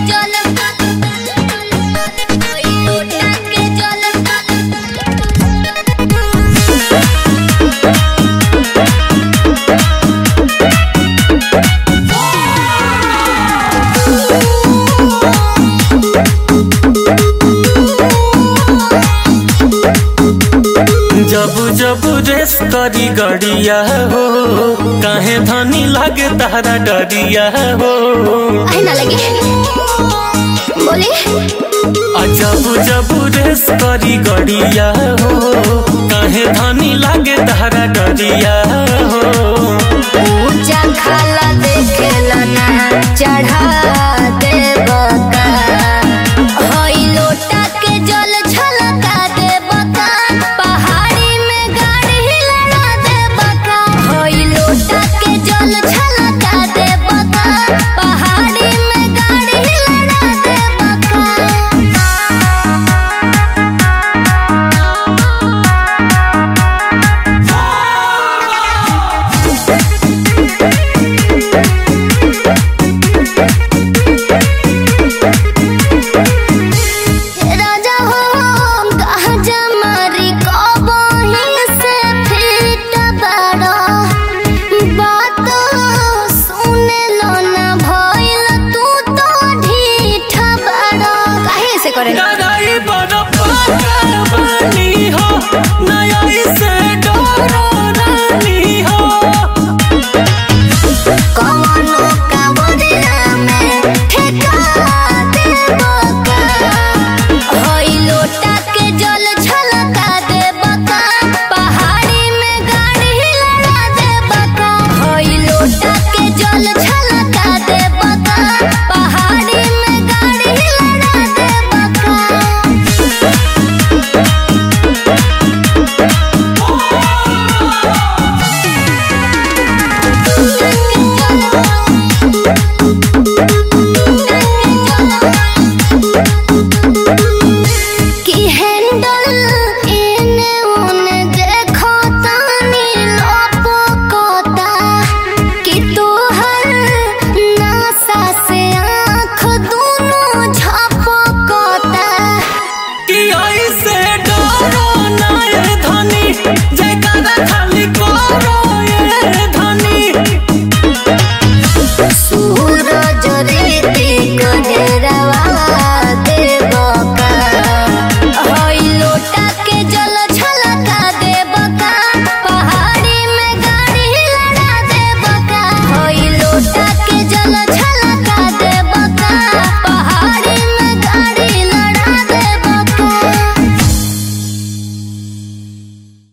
जल कोई लोटा के जल जब जब रेस करी गड़िया हो काहे धनी लागे तारा डरिया हो आहे ना लगे बोले आ जब जब रेस करी गड़िया हो काहे धनी लागे तारा डरिया हो ऊंचा खाल